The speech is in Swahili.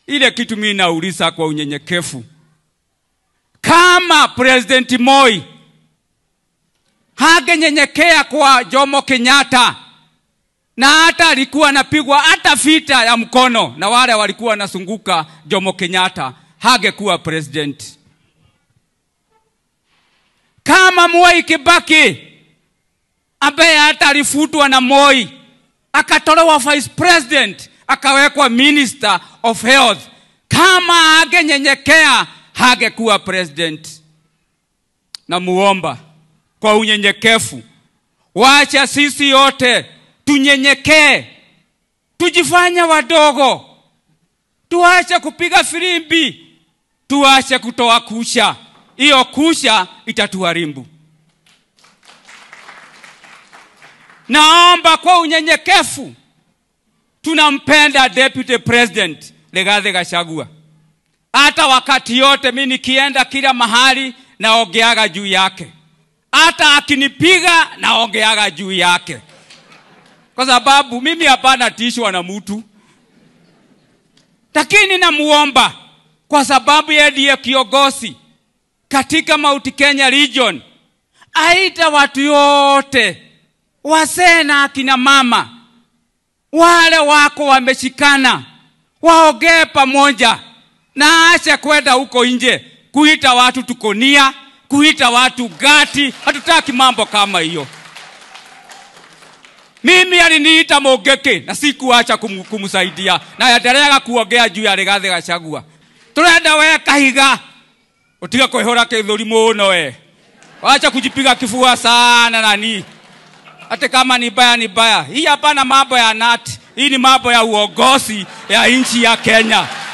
ile kitu mimi nauliza kwa unyenyekevu, kama President Moi hagenyenyekea kwa Jomo Kenyatta na hata alikuwa anapigwa hata vita ya mkono na wale walikuwa wanazunguka Jomo Kenyatta, hagekuwa president. Kama Mwai Kibaki ambaye hata alifutwa na Moi akatolewa vice president akawekwa minister of health, kama hagenyenyekea hagekuwa president. Namuomba kwa unyenyekevu, wacha sisi yote tunyenyekee, tujifanye wadogo, tuache kupiga filimbi, tuache kutoa kusha. Hiyo kusha itatuharibu. Naomba kwa unyenyekevu, tunampenda deputy president Rigathi Gachagua. Hata wakati yote mi nikienda kila mahali naongeaga juu yake, hata akinipiga naongeaga juu yake, kwa sababu mimi hapana tishwa na mtu, lakini namuomba kwa sababu yeye ndiye kiongozi katika Mount Kenya region, aita watu yote, wazee na akina mama, wale wako wameshikana, waongee pamoja na ache kwenda huko nje kuita watu tukonia, kuita watu gati. Hatutaki mambo kama hiyo. Mimi aliniita Mogeke na sikuacha kum, kumsaidia na endelea kuongea juu ya Rigathi Gachagua. Turenda we Kahiga utiga kwihura kithuri muno we, wacha kujipiga kifua sana nani, hata kama ni baya ni baya. Hii hapana mambo ya nati, hii ni mambo ya uongozi ya nchi ya Kenya.